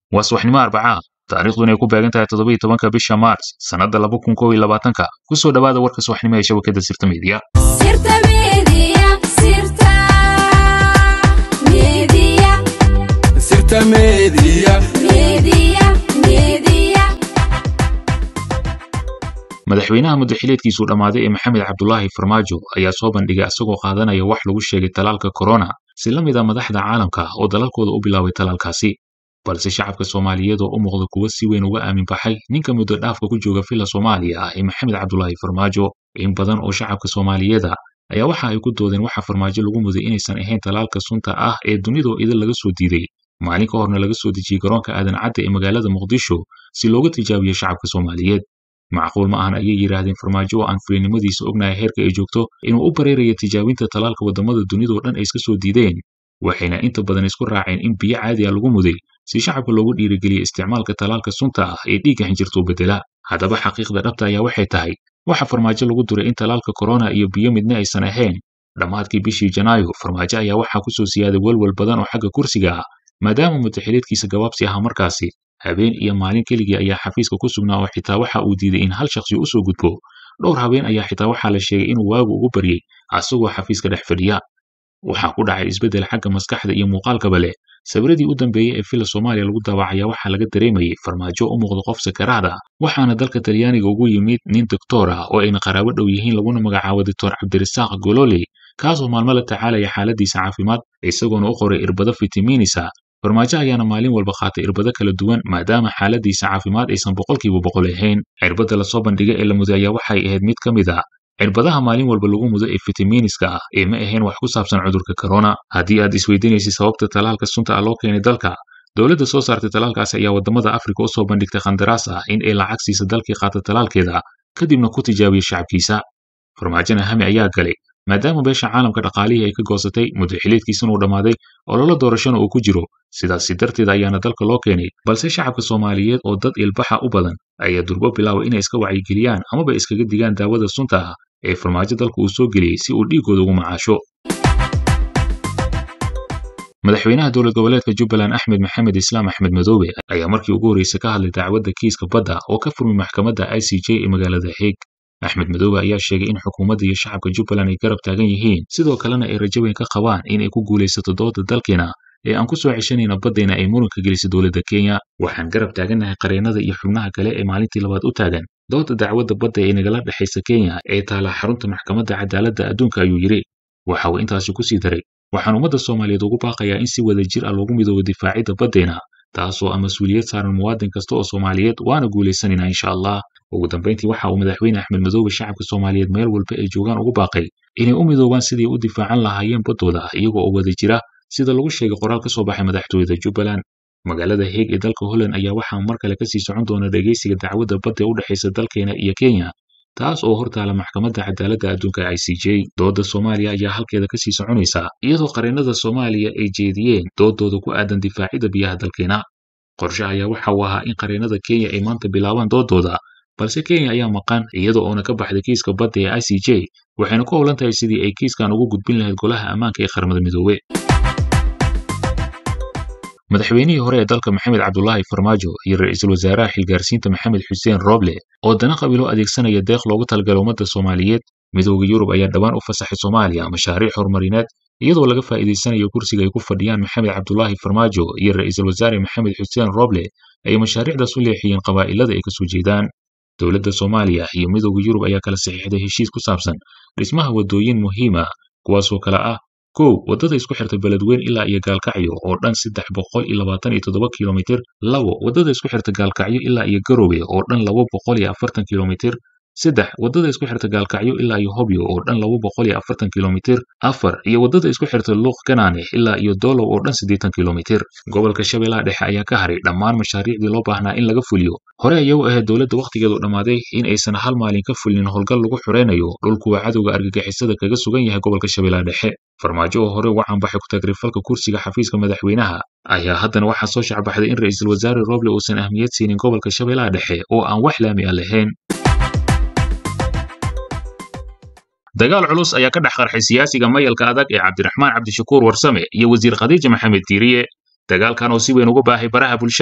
waa subaxnimo arbacaa taariikhduna ay ku beegan tahay toddobiiyo tobanka bisha maars sannadda laba kun kow iyo labaatanka ku soo dhowaada warka subaxnimo ee shabakadda sirta miidiya madaxweynaha muddaxileedkiisuu dhammaaday ee maxamed cabdulaahi farmaajo ayaa soo bandhigay asagoo qaadanaya wax lagu sheegay talaalka korona si la mid a madaxda caalamka oo dalalkooda u bilaabay talaalkaasi balse shacabka soomaaliyeed oo u muuqda kuwa si weyn uga aamin baxay ninka muddo dhaafka ku jooga villa soomaaliya ah ee maxamed cabdulaahi farmaajo in badan oo shacabka soomaaliyeeda ayaa waxa ay ku doodeen waxa farmaajo lagu muday inaysan ahayn talaalka sunta ah ee dunidoo idin laga soo diiday maalin ka horna laga soo dejiyey garoonka aadan cadda ee magaalada muqdisho si looga tijaabiyo shacabka soomaaliyeed macquul ma ahan ayay yidhaahdeen farmaajo oo aan fulinimadiisa ognahay heerka ay joogto inuu u bareerayo tijaabinta talaalka waddamada dunidoo dhan ay iska soo diideen waxayna inta badan isku raaceen in biyo caadiya lagu muday si shacabka loogu dhiirigeliya isticmaalka talaalka sunta ah ee dhiigga xinjirtuu beddela haddaba xaqiiqda dhabta ayaa waxay tahay waxa farmaajo lagu duray in talaalka korona iyo biyo midna aysan ahayn dhammaadkii bishii janaayo farmaajo ayaa waxaa ku soo siyaaday welwel badan oo xagga kursiga ah maadaama muddaxileedkiisa gabaabsi ahaa markaasi habeen iyo maalin keligii ayaa xafiiska ku sugnaa oo xitaa waxa uu diiday in hal shakhsi u soo gudbo dhowr habeen ayaa xitaa waxaa la sheegay inuu waagu ugu baryey asagoo xafiiska dhex fadhiya waxaa ku dhacay isbeddel xagga maskaxda iyo muuqaalkaba leh sawiradii u dambeeyey ee villa soomaaliya lagu daawacayaa waxaa laga dareemayey farmaajo u muuqda qof sakaraad ah waxaana dalka talyaaniga ugu yimid nin doktor ah oo ayna qaraabo dhow yihiin laguna magacaabo doctor cabdirasaaq gololey kaasoo maalmo la tacaalaya xaaladiisa caafimaad isagoona u qoray irbado fitamiinisa farmaajo ayaana maalin walba qaatay irbado kala duwan maadaama xaaladiisa caafimaad aysan boqolkiiba boqol ahayn cirbadda lasoo bandhigay ee la muday ayaa waxay ahayd mid ka mid a cirbadaha maalin walba lagu mudo ee fitamiiniska ah ee ma ahayn wax ku saabsan cudurka korona haddii aad isweydiinaysay sababta talaalka sunta ah loo keenay dalka dowladda soo saartay talaalkaasi ayaa waddamada afrika u soo bandhigtay khandaraas ah in ay lacag siisa dalkii qaata talaalkeeda kadibna ku tijaabiya shacabkiisa farmaajona hami ayaa galay maadaama beesha caalamka dhaqaalihii ay ka goosatay muddaxileedkiisana uu dhammaaday ololo doorashona uu ku jiro sidaasi darteed ayaana dalka loo keenay balse shacabka soomaaliyeed oo dad ilbaxa u badan ayaa durbo bilaabay inay iska wacyigeliyaan amaba iskaga digaan daawada sunta ah ee farmaajo dalka uu soo geliyey si uu dhiiggooda ugu macaasho madaxweynaha dowlad goboleedka jubbaland axmed maxamed islaam axmed madoobe ayaa markii ugu horreysay ka hadlay dacwadda kiiska badda oo ka furmay maxkamadda i c j ee magaalada heeg axmed madoobe ayaa sheegay in xukuumadda iyo shacabka jubbaland ay garab taagan yihiin sidoo kalena ay rajo weyn ka qabaan in ay ku guulaysato dooda dalkeena ee aan ku soo ceshanayna baddayna ay muranka gelisay dowladda kenya waxaan garab taagannahay qareennada iyo xubnaha kale ee maalintii labaad u taagan dooda dacwadda badda ee nagala dhexaysa kenya ee taala xarunta maxkamadda cadaaladda adduunka ayuu yidhi waxa uu intaasi ku sii daray waxaan ummadda soomaaliyeed ugu baaqayaa in si wada jir ah loogu midoobo difaacidda baddayna taasoo ah mas-uuliyad saaran muwaadin kasta oo soomaaliyeed waana guulaysanaynaa insha allah ugu dambayntii waxa uu madaxweyne axmed madoobe shacabka soomaaliyeed meel walba ay joogaan ugu baaqay inay u midoobaan sidii u difaacan lahaayeen baddooda iyaga oo wada jira sida lagu sheegay qoraal ka soo baxay madaxtooyada jubbaland magaalada heeg ee dalka holland ayaa waxaa mar kale kasii socon doona dhegaysiga dacwadda badda ee u dhexaysa dalkeena iyo kenya taas oo hortaala maxkamadda cadaaladda adduunka i c j doodda soomaaliya ayaa halkeeda kasii soconaysa iyadoo qareennada soomaaliya ay jeediyeen doodooda ku aadan difaacidda biyaha dalkeena qorshe ayaa waxa uu ahaa in qareennada kenya ay maanta bilaabaan doodooda balse kenya ayaa maqan iyada oona ka baxday kiiska badda ee i c j waxayna ku howlan tahay sidii ay kiiskan ugu gudbin lahayd golaha ammaanka ee qaramada midoobe madaxweynihii hore ee dalka maxamed cabdulaahi farmaajo iyo ra-iisul wasaaraha xilgaarsiinta maxamed xuseen rooble oo dana qabiilo adeegsanaya deeq loogu talagala ummadda soomaaliyeed midooda yurub ayaa dhawaan u fasaxay soomaaliya mashaariic horumarineed iyadoo laga faa'iidaysanayo kursiga ay ku fadhiyaan maxamed cabdulaahi farmaajo iyo ra-iisul wasaare maxamed xuseen rooble ay mashaariicdaas u leexiyeen qabaa'ilada ay kasoo jeedaan dowladda soomaaliya iyo midooda yurub ayaa kala saxiixday heshiis ku saabsan dhismaha waddooyin muhiima kuwaasoo kale ah kow waddada isku xirta beledweyn ilaa iyo gaalkacyo oo dhan saddex boqol iyo labaatan iyo toddoba kilomitir labo waddada isku xirta gaalkacyo ilaa iyo garowe oo dhan laba boqol iyo afartan kilomitir saddex waddada isku xirta gaalkacyo ilaa iyo hobyo oo dhan laba boqol iyo afartan kilomitir afar iyo waddada isku xirta luuq ganaane ilaa iyo doolow oo dhan siddeetan kilomitir gobolka shabeellaha dhexe ayaa ka haray dhammaan mashaariicdii loo baahnaa in laga fuliyo hore ayaa u ahayd dowladda wakhtigeedu dhammaaday in aysan hal maalin ka fulin howlgal lagu xuraynayo dhulkuwa cadowga argagixisada kaga sugan yahay gobolka shabeellaha dhexe farmaajo oo hore uga canbaxay ku-tagrifalka kursiga xafiiska madaxweynaha ayaa haddana waxaa soo shacbaxday in ra-iisul wasaare roble uusan ahmiyad siinin gobolka shabeellaha dhexe oo aan wax laami ah lahayn dagaal culus ayaa ka dhex qarxay siyaasiga mayalka adag ee cabdiraxmaan cabdishakuur warsame iyo wasiir khadiija maxamed diiriye dagaalkan oo si weyn uga baahay baraha bulshada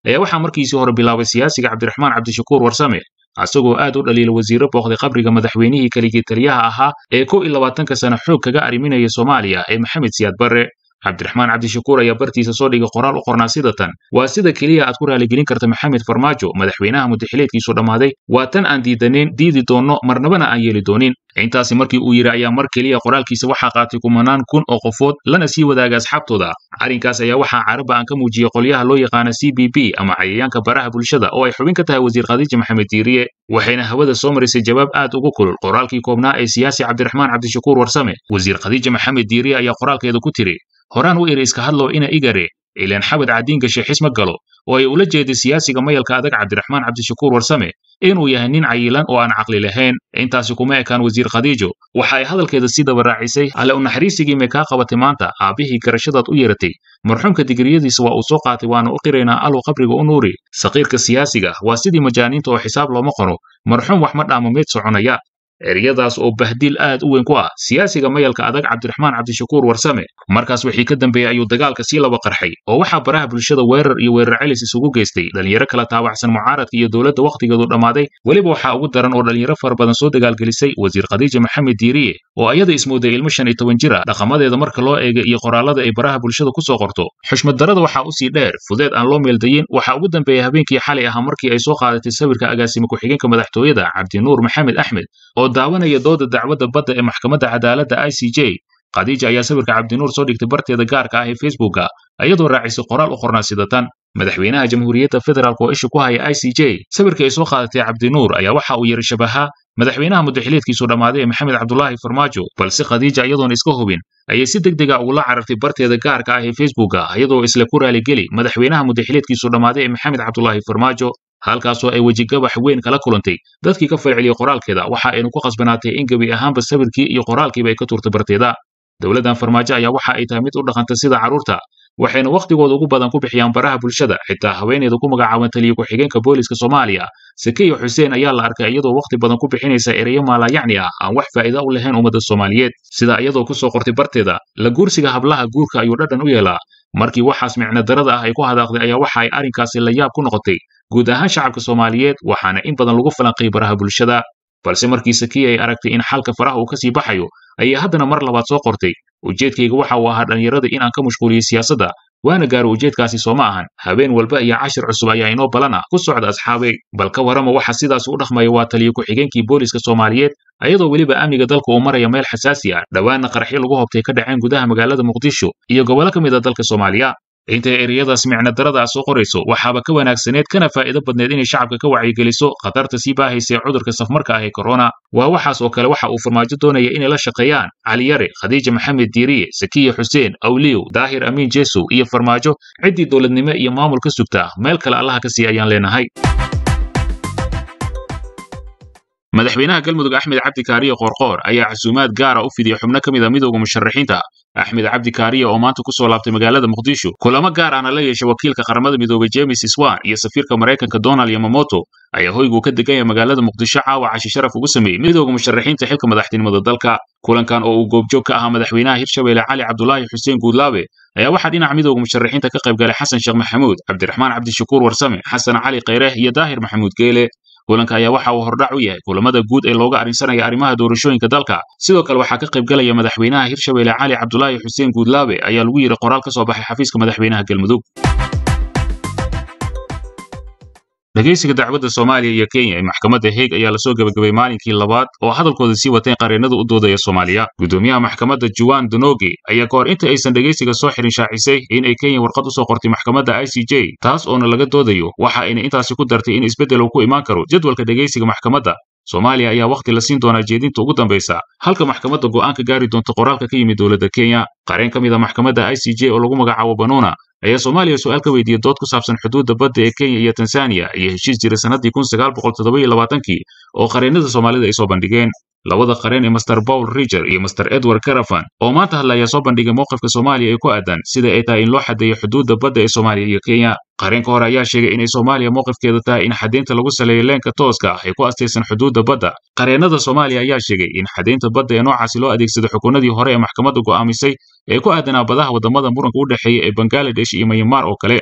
ayaa waxaa markiisii hore bilaabay siyaasiga cabdiraxmaan cabdishakuur warsame asagoo aad u dhaliila wasiiro booqday qabriga madaxweynihii keligii taliyaha ahaa ee kow iyo labaatanka sana xoog kaga arriminaya soomaaliya ee maxamed siyaad barre cabdiraxmaan cabdishakuur ayaa bartiisa soo dhigay qoraal u qornaa sida tan waa sida keliya aad ku raaligelin karta maxamed farmaajo madaxweynaha mudaxileedkiisu dhammaaday waa tan aan diidanayn diidi doonno marnabana aan yeeli doonin intaasi markii uu yidhi ayaa mar keliya qoraalkiisa waxaa qaatay kumanaan kun oo qofood lana sii wadaaga asxaabtooda arrinkaas ayaa waxaa caraba aan ka muujiyey qolyaha loo yaqaana c b b ama cayayaanka baraha bulshada oo ay xubin ka tahay wasiir khadiija maxamed diiriye waxayna hawada soo marisay jawaab aad ugu kulul qoraalkii koobnaa ee siyaasi cabdiraxmaan cabdishakuur warsame wasiir khadiija maxamed diiriye ayaa qoraalkeeda ku tiri horaan u iri iska hadlow ina igare ilaan xabad caddiin gashay xisma galo oo ay ula jeeday siyaasiga mayalka adag cabdiraxmaan cabdishakuur warsame inuu yahay nin cayilan oo aan caqli lahayn intaasi kuma ekaan wasiir khadiijo waxa ay hadalkeeda sii daba raacisay alle unaxariisigii may kaa qabatay maanta aabbihii garashadaad u yeeratay marxuumka digriyadiisa waa uu soo qaatay waana u qiraynaa aluu qabriga u nuuri saqiirka siyaasiga waa sidii majaaniinta oo xisaab looma qoro marxuum wax ma dhaamo meed soconaya eryadaas oo bahdiil aad u weyn ku ah siyaasiga mayalka adag cabdiraxmaan cabdishakuur warsame markaas wixii ka dambeeyey ayuu dagaalka sii laba qarxay oo waxaa baraha bulshada weerar iyo weerar celis isugu geystay dhalinyaro kala taawacsan mucaaradka iyo dowladda wakhtigeedu dhammaaday weliba waxaa ugu daran oo dhalinyaro fara badan soo dagaalgelisay wasiir khadiija maxamed diiriye oo ayada ismooday ilmo shan iyo toban jir a dhaqamadeeda marka loo eega iyo qoraalada ay baraha bulshada ku soo qorto xushmad darada waxaa usii dheer fudeed aan loo meeldayin waxaa ugu dambeeyey habeenkii xalay ahaa markii ay soo qaadatay sawirka agaasime ku-xigeenka madaxtooyada cabdinuur maxamed axmed oo daawanaya dooda dacwadda badda ee maxkamadda cadaaladda i c j khadiija ayaa sawirka cabdinuur soo dhigtay barteeda gaarka ah ee facebooka iyadoo raacisay qoraal u qornaa sida tan madaxweynaha jamhuuriyadda federaalk oo isha ku haya i c j sawirka ay soo qaadatay cabdinuur ayaa waxa uu yiri shabahaa madaxweynaha mudaxileedkiisu dhammaaday ee maxamed cabdulaahi farmaajo balse khadiija iyadoon iska hubin ayay si deg dega ugula carartay barteeda gaarka ah ee facebooka iyadoo isla ku raaligeli madaxweynaha mudaxileedkiisu dhammaaday ee maxamed cabdulaahi farmaajo halkaasoo ay wejigabax weyn kala kulantay dadkii ka falceliyey qoraalkeeda waxa aynu ku khasbanaatay in gebi ahaanba sawirkii iyo qoraalkiiba ay ka tuurtay barteeda dowladdan farmaajo ayaa waxa ay tahay mid u dhaqanta sida carruurta waxayna wakhtigooda ugu badan ku bixiyaan baraha bulshada xitaa haweeneeda ku magacaaban taliya ku-xigeenka booliska soomaaliya sakiya xuseen ayaa la arkay iyadoo wakhti badan ku bixinaysa ereyo maalayacni ah aan wax faa'iida u lahayn ummadda soomaaliyeed sida iyadoo ku soo qortay barteeda la guursiga hablaha guurka ayuu dhadhan u yeelaa markii waxaas micno darada ah ay ku hadaaqday ayaa waxa ay arrinkaasi la yaab ku noqotay guud ahaan shacabka soomaaliyeed waxaana in badan lagu falanqay baraha bulshada balse markii sakiya ay aragtay in xalka faraha uu ka sii baxayo ayay haddana mar labaad soo qortay ujeedkayga waxa uu ahaa dhallinyarada inaan ka mashquuliyey siyaasadda waana gaaro ujeedkaasi soo ma ahan habeen walba iyo cashir cusub ayaa inoo balana ku socda asxaabay bal ka warrama waxa sidaas u dhaqmaya waa taliya ku-xigeenkii booliska soomaaliyeed ayadoo weliba amniga dalka uu maraya meel xasaasi ah dhowaanna qaraxyo lagu hobtay ka dhaceen gudaha magaalada muqdisho iyo gobollo ka mid a dalka soomaaliya intay ereyadaas micno darada soo qorayso waxaaba ka wanaagsaneed kana faa'iido badneed inay shacabka ka wacyigeliso khatarta sii baahaysa ee cudurka safmarka ah ee korona waa waxaas oo kale waxa uu farmaajo doonaya inay la shaqeeyaan caliyare khadiija maxamed diiriye sakiya xuseen awliyow daahir amiin jesow iyo farmaajo ciddii dowladnimo iyo maamul ka sugta meel kale allaha ka sii ayaan leenahay madaxweynaha galmudug axmed cabdi kaariye qoorqoor ayaa casuumaad gaara u fidiyey xubno ka mid a midowda musharaxiinta axmed cabdi kaariye oo maanta ku soo laabtay magaalada muqdisho kulamo gaar ahna la yeeshay wakiilka qaramada midoobay james iswan iyo safiirka maraykanka donald yamamoto ayaa hoyguu ka degan yahay magaalada muqdisho caawa cashi sharaf ugu sameeyey midowda musharaxiinta xilka madaxtinimada dalka kulankan oo uu goobjoog ka ahaa madaxweynaha hirshabeelle cali cabdulaahi xuseen guudlaabe ayaa waxaa dhinaca midowda musharaxiinta ka qayb galay xasan sheekh maxamuud cabdiraxmaan cabdishakuur warsame xasan cali khayreeh iyo daahir maxamuud geele kulanka ayaa waxa uu hordhac u yahay kulamada guud ee looga arrinsanaya arrimaha doorashooyinka dalka sidoo kale waxaa ka qayb galaya madaxweynaha hirshabeelle cali cabdulaahi xuseen guudlaabe ayaa lagu yidhi qoraal ka soo baxay xafiiska madaxweynaha galmudug dhegaysiga dacwadda soomaaliya iyo kenya ee maxkamadda heeg ayaa lasoo gebagabay maalinkii labaad oo hadalkooda sii wateen qareennada u doodaya soomaaliya gudoomiyaha maxkamadda juan donoge ayaa ka hor inta aysan dhegaysiga soo xirin shaacisay in ay kenya warqad u soo qortay maxkamadda i c j taas oona laga doodayo waxa ayna intaasi ku dartay in isbeddel uu ku imaan karo jadwalka dhegaysiga maxkamadda soomaaliya ayaa wakhti la siin doonaa jeedinta ugu dambaysa halka maxkamadda go'aan ka gaari doonta qoraalka ka yimid dowladda kenya qareen ka mid a maxkamadda i c j oo lagu magacaabo banuna ayaa soomaaliya su'aal ka weydiiyey dood ku saabsan xuduudda badda ee kenya iyo tanzaniya iyo heshiis jira sannaddii kun sagaal boqol toddoba iyo labaatankii oo qareennada soomaalida ay soo bandhigeen labada qareen ee master paul riger iyo master edward carafan oo maanta hadla ayaa soo bandhigay mowqifka soomaaliya ee ku aadan sida ay tahay in loo xadeeyo xuduudda badda ee soomaaliya iyo kenya qareenka hore ayaa sheegay inay soomaaliya mowqifkeeda tahay in xadaynta lagu saleeyo leenka tooska ah ee ku astaysan xuduudda badda qareennada soomaaliya ayaa sheegay in xadaynta badda ee noocaasi loo adeegsado xukuunadii hore ee maxkamadda go'aamisay ee ku aadanaa badaha waddamada muranka u dhexeeya ee bangaladesh iyo mayamaar oo kale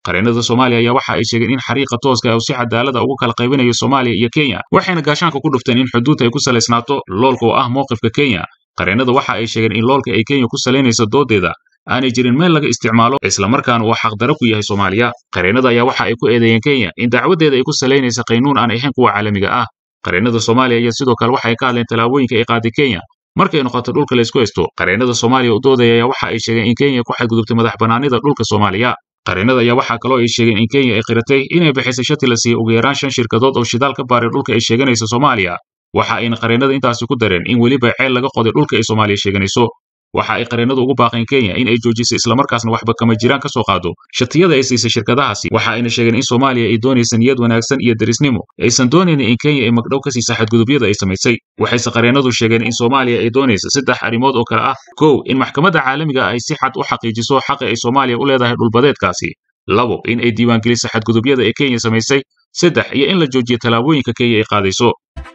qareennada soomaaliya ayaa waxa ay sheegeen in xariiqa tooska ah uu si cadaalada ugu kala qaybinayo soomaaliya iyo kenya waxayna gaashaanka ku dhufteen in xuduudta ay ku salaysnaato loolka oo ah mowqifka kenya qareennada waxa ay sheegeen in loolka ay kenya ku salaynayso doodeeda aanay jirin meel laga isticmaalo islamarkaana uu xaqdaro ku yahay soomaaliya qareennada ayaa waxa ay ku eedeeyeen kenya in dacwadeeda ay ku salaynaysa qaynuun aan ahayn kuwa caalamiga ah qareennada soomaaliya ayaa sidoo kale waxa ay ka hadleen tallaabooyinka ay qaaday kenya markay noqoto dhulka laysku haysto qareennada soomaaliya u doodaya ayaa waxa ay sheegeen in kenya ku xadgudubtay madax bannaanida dhulka soomaaliya qareennada ayaa waxaa kaloo ay sheegeen in kenya ay qiratay inay bixisay shati la siiyey ugu yaraan shan shirkadood oo shidaal ka baaray dhulka ay sheeganaysa soomaaliya waxa ayna qareennada intaasi ku dareen in weliba ceel laga qoday dhulka ay soomaaliya sheeganayso waxa ay qareennadu ugu baaqeen kenya in ay joojisay islamarkaasna waxba kama jiraan ka soo qaado shatiyada ay siisay shirkadahaasi waxa ayna sheegeen in soomaaliya ay doonaysa niyad wanaagsan iyo derisnimo aysan doonaynin in kenya ay magdhow ka siisa xadgudubyada ay samaysay waxayse qareennadu sheegeen in soomaaliya ay doonaysa saddex arrimood oo kale ah kow in maxkamadda caalamiga ay si xad u xaqiijiso xaqa ay soomaaliya u leedahay dhulbadeedkaasi labo in ay diiwaangeliso xadgudubyada ee kenya samaysay saddex iyo in la joojiyo tallaabooyinka kenya ay qaadayso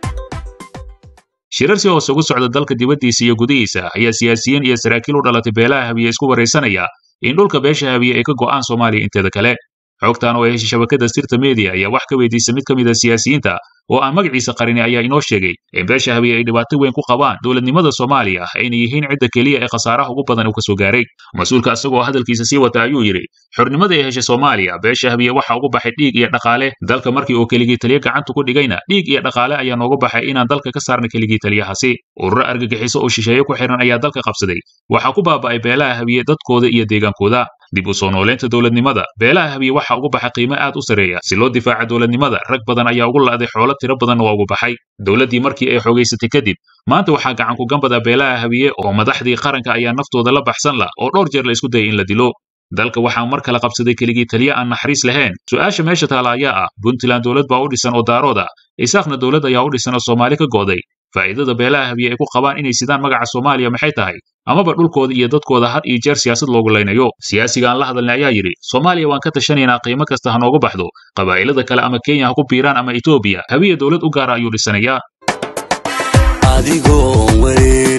shirar si hoose ugu socda dalka dibaddiisa iyo gudihiisa ayaa siyaasiyiin iyo saraakiil u dhalatay beelaha habiye isku waraysanaya in dhulka beesha habiye ay ka go'aan soomaaliya inteeda kale xogtan oo ay heshay shabakadda sirta media ayaa wax ka weydiisay mid ka mid a siyaasiyiinta oo aan magaciisa qarini ayaa inoo sheegay in beesha habiye ay dhibaato weyn ku qabaan dowladnimada soomaaliya ayna yihiin cidda keliya ee khasaaraha ugu badan uu ka soo gaaray mas-uulka isagoo hadalkiisa sii wata ayuu yidhi xornimada ay heshay soomaaliya beesha habiye waxa ugu baxay dhiig iyo dhaqaale dalka markii uu keligii taliya gacanta ku dhigayna dhiig iyo dhaqaale ayaa noogu baxay inaan dalka ka saarna keligii taliyahaasi ururo argagixiso oo shisheeye ku xiran ayaa dalka qabsaday waxaa ku baaba'ay beelaha habiye dadkooda iyo deegaankooda dib u soo nooleynta dowladnimada beelaha habiye waxa ugu baxay qiimo aad u sarreeya si loo difaaca dowladnimada rag badan ayaa ugu la'day xoolo tiro badanna waa ugu baxay dowladdii markii ay xoogaysatay kadib maanta waxaa gacan ku gambada beelaha habiye oo madaxdii qaranka ayaa naftooda la baxsan la oo dhowr jeer la isku dayay in la dilo dalka waxaa mar kale qabsaday keligii taliya aan naxariis lahayn su'aasha meesha taala ayaa ah puntland dowlad baa u dhisan oo daarood ah isaaqna dowlad ayaa u dhisan oo soomaali ka go'day faa'iidada beelaha habiye ay ku qabaan inay sidaan magaca soomaaliya maxay tahay amaba dhulkooda iyo dadkooda had iyo jeer siyaasad loogu laynayo siyaasiga aan la hadalnay ayaa yidhi soomaaliya waan ka tashanaynaa qiimo kasta ha noogu baxdo qabaa'ilada kale ama kenya ha ku biiraan ama etoobiya habiye dowlad u gaara ayuu dhisanayaa adigoon weli